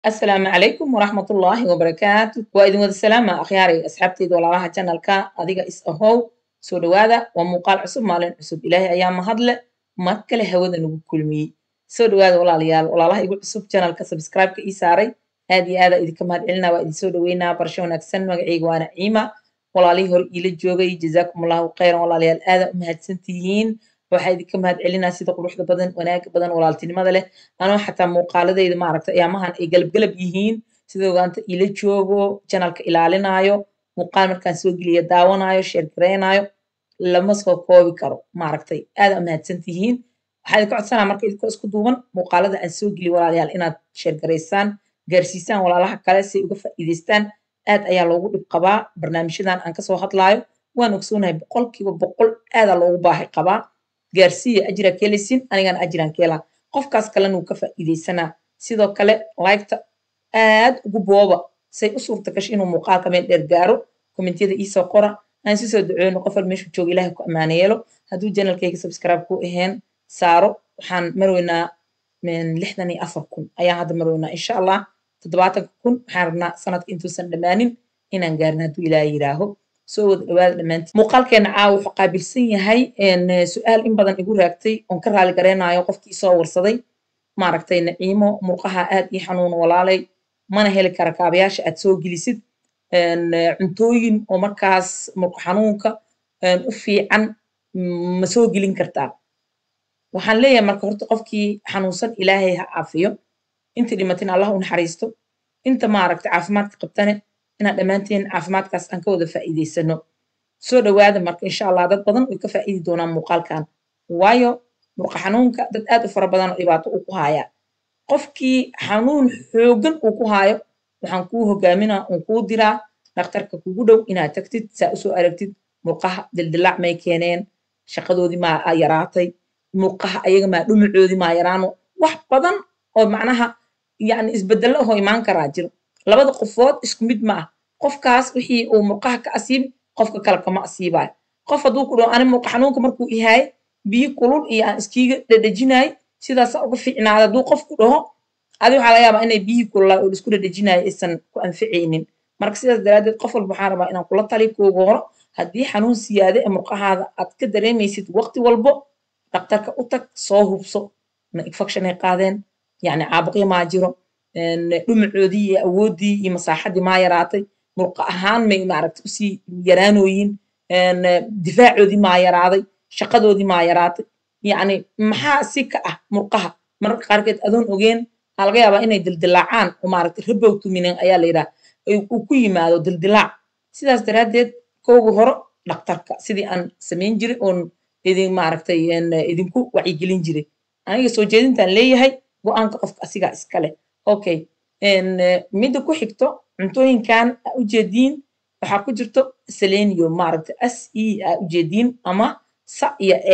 asalaamu calaykum waraxmatullaahi wabarakaatu waa idin wada salaama akhyaaray asxaabteyda walaalaha janalka adiga is ahow soo dhowaada waa muuqaal cusub maalin cusub ilaahay ayaa mahadle mar kale hawada nagu kulmiyey soo dhowaada walaalayaal walaalaha igu cusub janalka sabscribe-ka ii saaray aad iyo aada idinka mahad celinaa waa idin soo dhoweynaa barasho wanaagsan magacayga waana ciima walaalihii hore iila joogay jazaakum allahu khayran walaalayaal aada u mahadsantihiin waxaa idinka mahad celinaa sida quruxda badan wanaaga badan walaaltinimada leh anoo xataa muuqaaladayda maaragta ayaamahan ay galabgalab yihiin sida ogaanta ila joogo janalka ilaalinaayo muuqaal markaan soo geliya daawanaayo sheergareynaayo lama soo koobi karo maaragtay aada u mahadsantihiin waxaa idinka codsanaa marka idinkoo isku duuban muuqaalada aan soo geliyo walaalayaal inaad sheergaraysaan gaarsiisaan walaalaha kale si ay uga faa'iidaystaan aad ayaa loogu dhib qabaa barnaamijyadan aan kasoo hadlaayo waan ogsoonahay boqolkiiba boqol aadaa loogu baahi qabaa gaarsiiya ajira keelisin anigana ajiraan keelaa qofkaas kalena wuu ka faa'iidaysanaa sidoo kale laygta aad ugu booba say u suurta gasho inuu muuqaalka meel dheer gaaro kommentiyada iisoo qora aan si soo duceyno qof wal meeshuu jooga ilaahay ku ammaana yeelo hadduu janalkayga subscribe ku ahayn saaro waxaan marweynaa lixdan iyo afar kun ayaan hadda marweynaa insha allah toddobaatanka kun waxaan rabnaa sanadka intuusan dhammaanin inaan gaarin hadduu ilaahay yidhaaho soo wada dhawaada dhammaantiin muuqaalkeena caawa wuxuu qaabilsan yahay su-aal in badan igu raagtay oon ka raali gareynayo qofkii soo warsaday maaragtay naciimo murqaha aad ii xanuun walaalay mana heli kara kaabayaasha aad soo gelisid cuntooyin oo markaas murqa xanuunka u fiican ma soo gelin kartaa waxaan leeyahay marka horta qofkii xanuunsan ilaahay ha caafiyo inta dhimatin allah u naxariisto inta maaragtay caafimaadka qabtane inaan dhammaanteen caafimaadkaas aan ka wada faa'iidaysano soo dhowaada marka insha allah dad badan way ka faa'iidi doonaan muuqaalkan waayo murqa xanuunka dad aad u fara badan oo dhibaato uu ku haayaa qofkii xanuun xooggan uu ku haayo waxaan kuu hogaaminaa uun kuu diraa dhakhtarka kugu dhow inaad tagtid saa usoo aragtid murqaha dildilaac may keeneen shaqadoodii maa yaraatay murqaha ayaga maa dhumacoodii maa yaraano wax badan oo macnaha yani isbedello ahoo imaan karaa jiro labada qofood isku mid ma ah qofkaas wixii uu murqaha ka asiibi qofka kale kama asiibayo qof hadduu ku dhaho ani murqa xanuunka markuu ihaay biyo kulul iyo aan iskiiga dhadhajinaay sidaasa uga fiicnaada hadduu qofku dhaho adi waxaa laga yaabaa inay biyihii kululaa oo isku dhadhajinayo aysan ku anficaynin marka sidaas daraaddeed qof walba waxaan rabaa inaan kula tali kooga horo haddii xanuun siyaade ee murqahaada aad ka dareemaysid waqti walbo dhakhtarka u tag soo hubso ma infection ay qaadeen yacni caabuqyo maa jiro dhumacoodii iyo awooddii iyo masaaxaddii maa yaraatay murqa ahaan may maaragtay usii yaraanooyin difaacoodii maa yaraaday shaqadoodii maa yaraatay yacni maxaa si ka ah murqaha mararka qaarkeed adoon ogeen aa laga yaabaa inay dildilaacaan oo maaragtay rabowtuminen ayaa la yidhaha uu ku yimaado dildilaac sidaas daraaddeed kooga horo dhakhtarka sidii aan samayn jiray oon idin maaragtay idinku wacyigelin jiray aniga soo jeedintaan leeyahay go-aanka qofka asigaa iskale okay midda ku xigto cuntooyinkan aa ujeediin waxaa ku jirto selenium maaragta s e aa ujeediin ama sa iyo e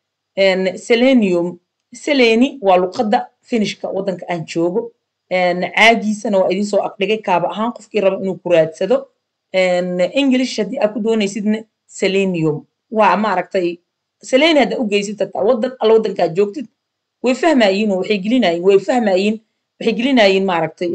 selenium seleni waa luqadda finishka waddanka aan joogo caagiisana waa idinsoo agdhigay kaaba ahaan qofkii raba inuu ku raadsado english haddii aa ku doonaysidna selenium waa maaragtay seleni haddaa u geysid tataa waddan alla waddankaa joogtid way fahmayiin oo waxay gelinayiin way fahmayiin waxay gelinayiin maaragtay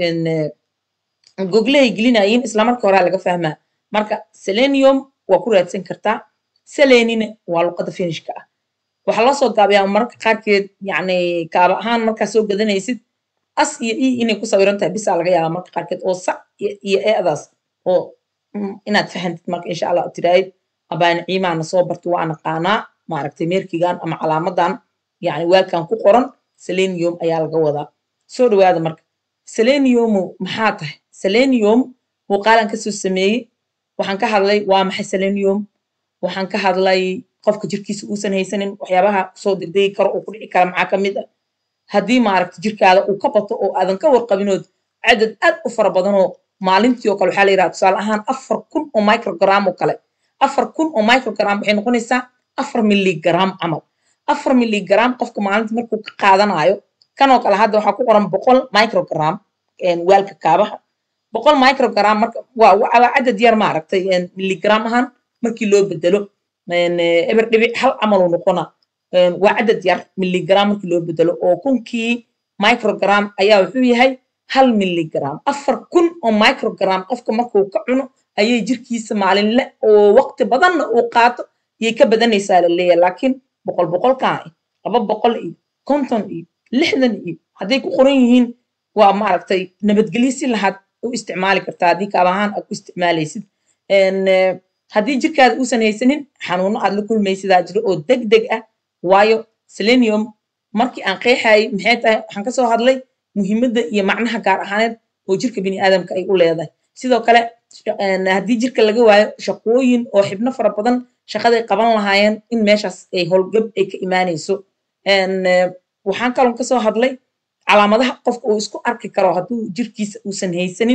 goglehay gelinayiin islamarka horaa laga fahmaa marka selenium waa ku raadsan kartaa selenina waa luqadda finishka ah waxaa loo soo gaabayaa mararka qaarkeed yacni kaaba ahaan markaa soo gadanaysid as iyo e inay ku sawiran tahay bisaa laga yaabaa marka qaarkeed oo sac iyo eedaas oo inaad fahantid marka insha allah tiraahid abaani ciimaana soo barto waa naqaanaa maaragtay meerkigan ama calaamadan yacni waalkan ku qoran selenium ayaa laga wadaa soo dhowaada marka seleniumu maxaa tahay selenium muuqaalan kasoo sameeyey waxaan ka hadlay waa maxay selenium waxaan ka hadlay qofka jirkiisa uusan haysanin waxyaabaha kusoo degdegi karo oo ku dhici kara maxaa ka mid ah haddii maaragta jirkaada uu ka bato oo aadan ka warqabinood cadad aad u fara badanoo maalintii oo kale waxaa la yidhaha tusaale ahaan afar kun oo microgram oo kale afar kun oo microgram waxay noqonaysaa afar milligram camal afar milligram qofka maalinta markuu ka qaadanayo kanoo kale hadda waxaa ku qoran boqol microgram waalka kaabaha boqol microgram marka waa waa cadad yar maaragtay milligram ahaan markii loo bedelo eber dhibic hal camal uu noqona waa cadad yar milligram markii loo bedelo oo kunkii microgram ayaa wuxuu yahay hal milligram afar kun oo microgram qofka markuu ka cuno ayay jirkiisa maalinle oo waqti badanna uu qaato ayay ka badanaysaa laleeyahay laakiin boqol boqolkaa laba boqol iyo konton iyo lixdan iyo hadday ku qoran yihiin waa maaragtay nabadgelyo si lahaad u isticmaali kartaa haddii kaab ahaan aad ku isticmaalaysid haddii jirkaada uusan haysanin xanuuno aad la kulmaysidaa jiro oo deg deg ah waayo selenium markii aan qeexayay maxay tahay waxaan kasoo hadlay muhiimadda iyo macnaha gaar ahaaneed oo jirka bini aadamka ay u leedahay sidoo kale haddii jirka laga waayo shaqooyin oo xibno fara badan shaqaday qaban lahaayeen in meeshaas ay howlgab ay ka imaanayso waxaan kaloon kasoo hadlay calaamadaha qofka uu isku arki karo hadduu jirkiisa uusan haysanin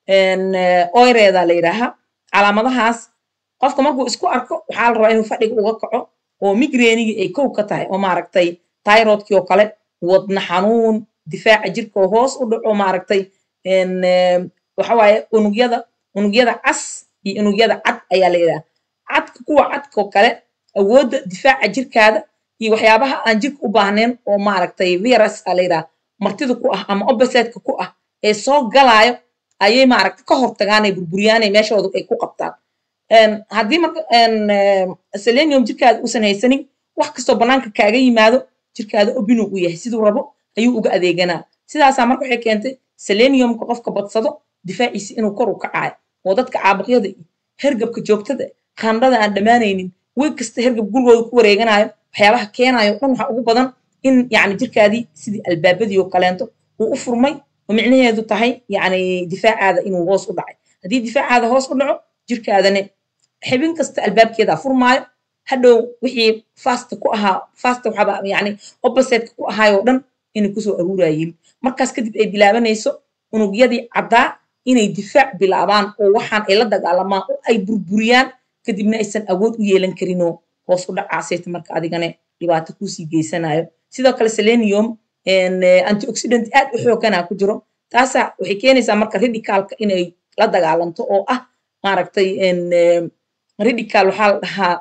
oyreeda la yidhaahaa calaamadahaas qofka markuu isku arko waxaa la rabaa inuu fadhiga uga kaco oo migreenigii ay kow ka tahay oo maaragtay tyrodkii oo kale wadna xanuun difaaca jirka oo hoos u dhaco maaragtay waxawaaye unugyada unugyada cas iyo unugyada cad ayaa la yidhaha cadka kuwa cadkoo kale awoodda difaaca jirkaada iyo waxyaabaha aan jirka u baahnayn oo maaragtay virus aa la yidhaha martida ku ah ama obasetka ku ah ee soo galaayo ayay maaragta ka hortagaanay burburiyaanay meeshooda ay ku qabtaan haddii marka selenium jirkaada uusan haysanin wax kastoo bannaanka kaaga yimaado jirkaada obinu u yahay siduu rabo ayuu uga adeeganaa sidaasaa marka waxay keentay seleniumka qofka badsado difaaciisi inuu kor u kacaayo oo dadka caabuqyada iyo hergabka joogtada qandhada aan dhammaanaynin wey kasta hergab gurigooda ku wareeganayo waxyaabaha keenayo dhan waxaa ugu badan in yani jirkaadii sidii albaabadii oo kaleento uu u furmay oo micnaheedu tahay yani difaacaada inuu hoos u dhacay haddii difaacaada hoos u dhaco jirkaadane xibin kasta albaabkeeda furmaayo hadhow wixii fasta ku ahaa fasta waxaba yani oppositeka ku ahaayoo dhan inay kusoo aruurayeen markaas kadib ay bilaabanayso unugyadii caddaa inay difaac bilaabaan oo waxaan ay la dagaalamaan oo ay burburiyaan kadibna aysan awood u yeelan karinoo hoos u dhacaasayta marka adigane dhibaato kuusii geysanayo sidoo kale selenium antioxidant aad u xoogana ku jiro taasa waxay keenaysaa marka radicalka inay la dagaalanto oo ah maaragtay radical waxaa la dhahaa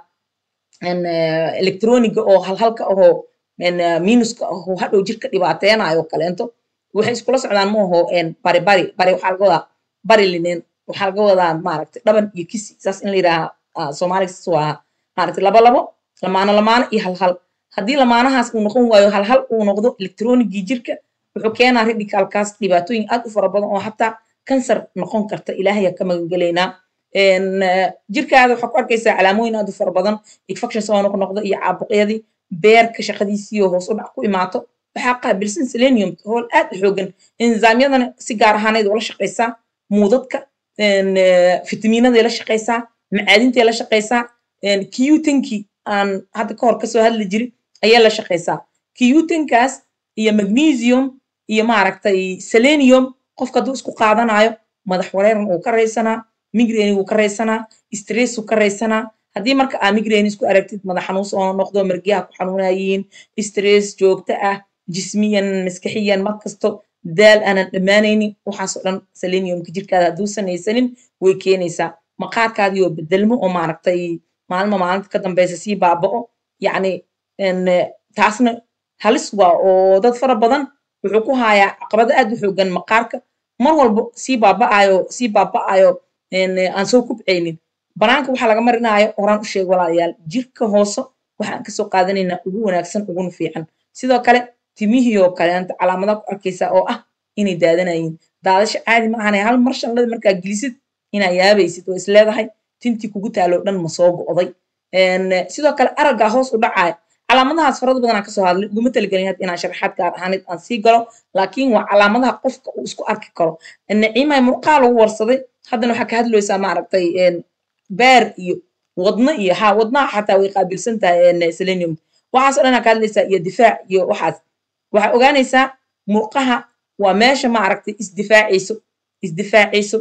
electroniga oo halhalka ahoo minuska ahoo hadhow jirka dhibaateynayo kaleento waxay iskula socdaan ma aho bari bari bari waxaa laga wadaa bari lineen waxaa laga wadaa maaragtay dhaban iyo kisi saas in la yidhaaha soomaaliga saas waa maaragtay laba labo lamaano lamaano iyo halhal haddii lamaanahaas uu noqon waayo halhal uu noqdo electronigii jirka wuxuu keenaa radicalkaas dhibaatooyin aad u fara badan oo xataa kansar noqon karta ilaahaya ka magangelaynaa jirkaada waxaa ku arkaysaa calaamooyin aad u fara badan infection soo noqnoqdo iyo caabuqyadii beerka shaqadiisiioo hoos u dhac ku imaato waxaa qaabilsan selenium hool aad u xoogan enzaamyadana si gaar ahaaneed ula shaqaysaa muudadka fitamiinaday la shaqaysaa macaadintay la shaqaysaa kiyutankii aan hadda ka hor kasoo hadli jirin ayay la shaqaysaa kiyutankaas iyo magnesium iyo maaragtay selenium qofka hadduu isku qaadanayo madax wareeran uu ka raysanaa migraine wuu ka raysanaa stress wuu ka raysanaa haddii marka aa migraine isku aragtid madax xanuun soo noqdo margiyaha ku xanuunayiin stress joogto ah jismiyan maskaxiyan markasto daal aanan dhammaanaynin waxaasoo dhan seleniumka jirkaada hadduusan haysanin way keenaysaa maqaarkaadii oo bedelmo oo maaragtay maalma maalinta ka dambeysa sii baaba'o yacni taasna halis waa oo dad fara badan wuxuu ku haayaa caqabado aad u xoogan maqaarka mar walba sii baaba'ayo sii baaba'ayo aan soo kubcaynin banaanka waxaa laga marinaayo horaan u sheeg walaalayaal jirka hoose waxaan kasoo qaadanaynaa ugu wanaagsan uguna fiican sidoo kale timihii oo kaleenta calaamadaha ku arkaysaa oo ah inay daadanayiin daadasha caadi ma ahane hal mar shanlada markaa gelisid inaa yaabaysid oo is leedahay tintii kugu taaloo dhan ma soo go'day sidoo kale araggaa hoos u dhacaaya calaamadahaas farada badanaa kasoo hadlay uguma talagelin had inaan sharaxaad gaar ahaaneed aan sii galo laakiin waa calaamadaha qofka uu isku arki karo naciimay murqaa lagu warsaday haddana waxaa ka hadlaysaa maaragtay beer iyo wadno iyo ha wadnaha xataa way qaabilsan tahay selenium waxaasoo dhanaa ka hadlaysaa iyo difaac iyo waxaas waxaa ogaanaysaa murqaha waa meesha maaragtay isdifaacayso isdifaacayso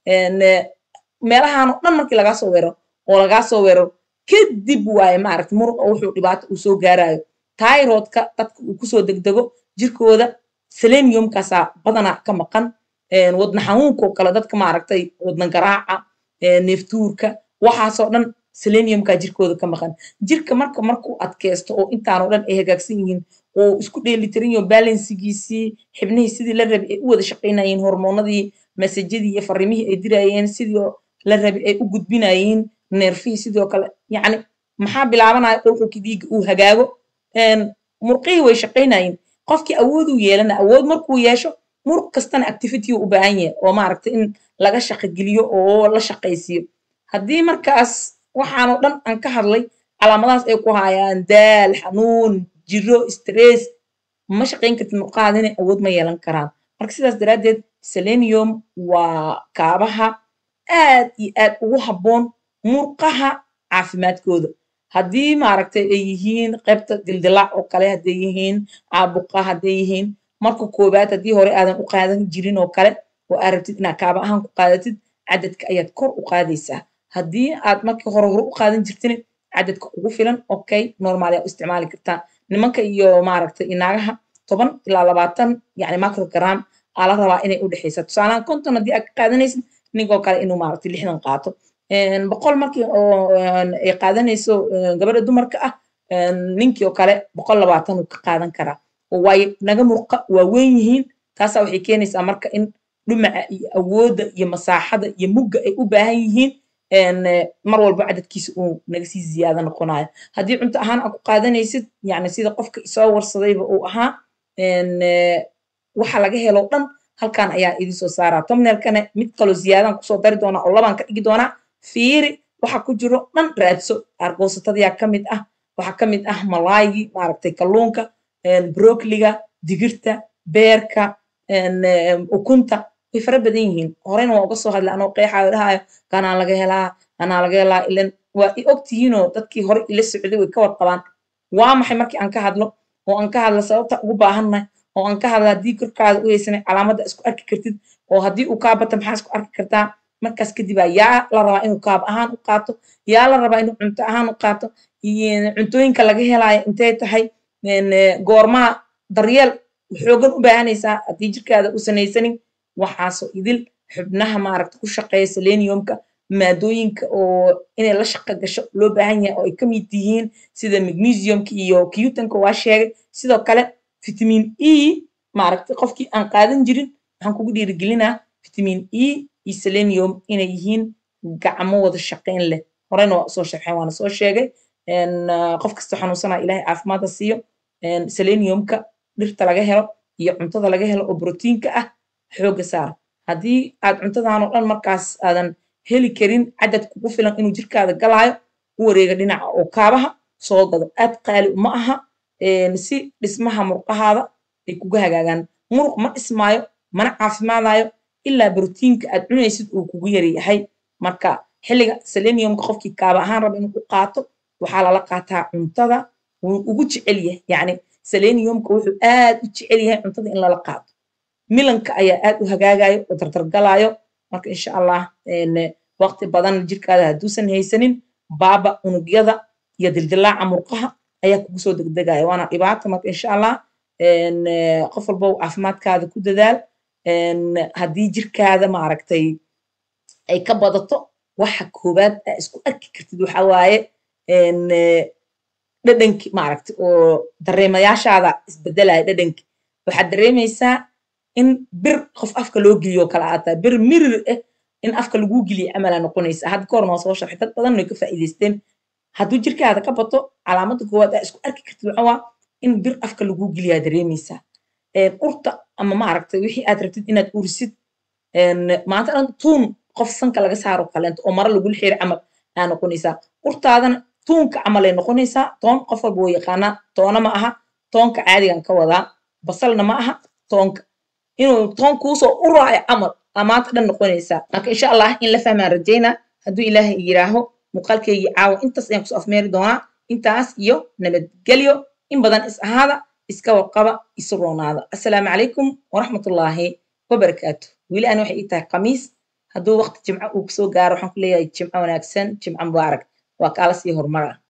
meelahaan oo dhan markii lagaa soo weeraro oo lagaa soo weeraro kadib waaye maaragtay muruqa wuxuu dhibaato uu soo gaarayo tyrodka dadka uu kusoo degdego jirkooda seleniumkaasaa badanaa ka maqan wadna xanuunkoo kale dadka maaragtay wadna garaaca neeftuurka waxaasoo dhan seleniumka jirkooda ka maqan jirka marka markuu adkeysto oo intaanoo dhan ay hagaagsan yihiin uu isku dheelitiran yaho balansigiisii xibnihii sidii la rabay ay u wada shaqaynayeen hormoonadii masajadii iyo fariimihii ay dirayeen sidii la rabay ay u gudbinayeen neerfihii sidoo kale yacni maxaa bilaabanaya qulqulkii dhiigga uu hagaago murqihii way shaqaynayeen qofkii awooduu yeelana awood markuu yeesho muruq kastana activity u baahan yahay oo maaragtay in laga shaqogeliyo oo la shaqaysiiyo haddii markaas waxaanoo dhan aan ka hadlay calaamadahaas ay ku hayaan daal xanuun jiro stress ma shaqayn kartid murqahaadina awood ma yeelan karaan marka sidaas daraaddeed selenium waa kaabaha aad iyo aad ugu habboon murqaha caafimaadkooda haddii maaragtay ay yihiin qaybta dildilaac oo kale hadday yihiin caabuqa hadday yihiin marka koowaad haddii hore aadan u qaadan jirin oo kale oo aad rabtid inaad kaaba ahaan ku qaadatid cadadka ayaad kor u qaadaysaa haddii aad markii hore hore u qaadan jirtin cadadka kugu filan okay normal ayaa u isticmaali kartaa nimanka iyo maaragtay inaagaha toban ilaa labaatan yacni microgram aa la rabaa inay u dhexaysa tusaalahan konton haddii aad ka qaadanaysid ninkoo kale inuu maaragtay lixdan qaato boqol markii oo ay qaadanayso gabadha dumarka ah ninkii oo kale boqol labaatan uu ka qaadan karaa waayo naga murqa waa weyn yihiin taasaa waxay keenaysaa marka in dhumaca iyo awoodda iyo masaaxada iyo mugga ay u baahan yihiin mar walba cadadkiisa uu naga sii ziyaado noqonayo haddii cunto ahaan aad ku qaadanaysid yani sida qofka isoo warsadayba uu ahaa waxa laga helo dhan halkan ayaa idin soo saaraa tomneelkana mid kaloo ziyaadaan kusoo dari doonaa oo labaan ka dhigi doonaa fiiri waxa ku jiro dhan raadso argoosatadayaa ka mid ah waxaa ka mid ah malaaygi maaragtay kalluunka brokliga digirta beerka ukunta way fara badan yihiin horeyna waa uga soo hadlay anoo qeexaayo dhahayo kanaa laga helaa kanaa laga helaa ilan waa i ogtihiinoo dadkii hore ila socday way ka warqabaan waa maxay markii aan ka hadlo oo aan ka hadla sababta ugu baahannahay oo aan ka hadla haddii korkaada u haysanay calaamadda isku arki kartid oo haddii uu kaa bata maxaa isku arki kartaa markaas kadibaa yaa la rabaa inuu kaab ahaan u qaato yaa la rabaa inuu cunto ahaan u qaato cuntooyinka laga helaayo intay tahay goormaa daryeel xoogan u baahanaysaa haddii jirkaada u sanaysanin waxaasoo idil xubnaha maaragta ku shaqeeya seleniumka maadooyinka oo inay la shaqo gasho loo baahan yahay oo ay ka mid yihiin sida magnesiumka iyo cutanka waa sheegay sidoo kale vitamin e maaragta qofkii aan qaadan jirin waxaan kugu dhiirigelinaa vitamin e iyo selenium inay yihiin gacmo wada shaqayn leh horeyna waa usoo sharxeen waana soo sheegay qof kasta xanuunsanaa ilaahay caafimaadda siiyo seleniumka dhirta laga helo iyo cuntada laga helo oo brotiinka ah xooga saar haddii aad cuntadan oo dhan markaas aadan heli karin cadad kugu filan inuu jirkaada galaayo u wareega dhinaca oo kaabaha soo gado aad qaali uma aha si dhismaha murqahaada ay kuga hagaagaan muruq ma dhismaayo mana caafimaadayo ilaa brotiinka aad cunaysid uu kugu yaryahay marka xilliga seleniumka qofkii kaaba ahaan raba inuu u qaato waxaa lala qaataa cuntada wuu ugu jecel yahay yacni seleniumka wuxuu aad u jecel yahay cuntada in lala qaato milanka ayaa aad u hagaagayo oo dardargalaayo marka insha allah waqti badan jirkaada hadduusan haysanin baaba unugyada iyo dildilaaca murqaha ayaa kugu soo degdegaya waana dhibaata marka insha allah qof walba caafimaadkaada ku dadaal haddii jirkaada maaragtay ay ka badato waxa koowaad aa isku arki kartid waxa waaye dhadhanki maaragta oo dareemayaashaada isbedelaya dhadhanki waxaad dareemaysaa in bir qof afka loo geliyo kala aataa bir mirir ah in afka laguu geliyo camalaa noqonaysa hadda ka horna waa soo sharxay dad badan way ka faa'iidaysteen hadduu jirkaada ka bato calaamadda koowaad aa isku arki kartid waxa waa in bir afka laguu geliyaa dareemaysaa urta ama maaragtay wixii aad rabtid inaad urisid maanta dhan tuun qof sanka laga saaro kaleento oo mara lagula xiri camal aa noqonaysaa urtaadana tuunka camal ay noqonaysaa toon qof walba wuu yaqaanaa toona ma aha toonka caadigan ka wadaa basalna ma aha toonka inuu toon kuusoo uraayo camal aa maanta dhan noqonaysaa marka insha allah in la fahmaan rajaynaa hadduu ilaahay yiraaho muuqaalkeygii caawa intaas ayaan kusoo afmeeri doonaa intaas iyo nabadgelyo in badan is ahaada iska warqaba isu roonaada assalaamu calaykum waraxmatullaahi wabarakaatu weli ani waxay ii tahay khamiis hadduu waqti jimco uu kusoo gaaro waxaan ku leeyahay jimco wanaagsan jimco mubaarak waa kaala sii horumara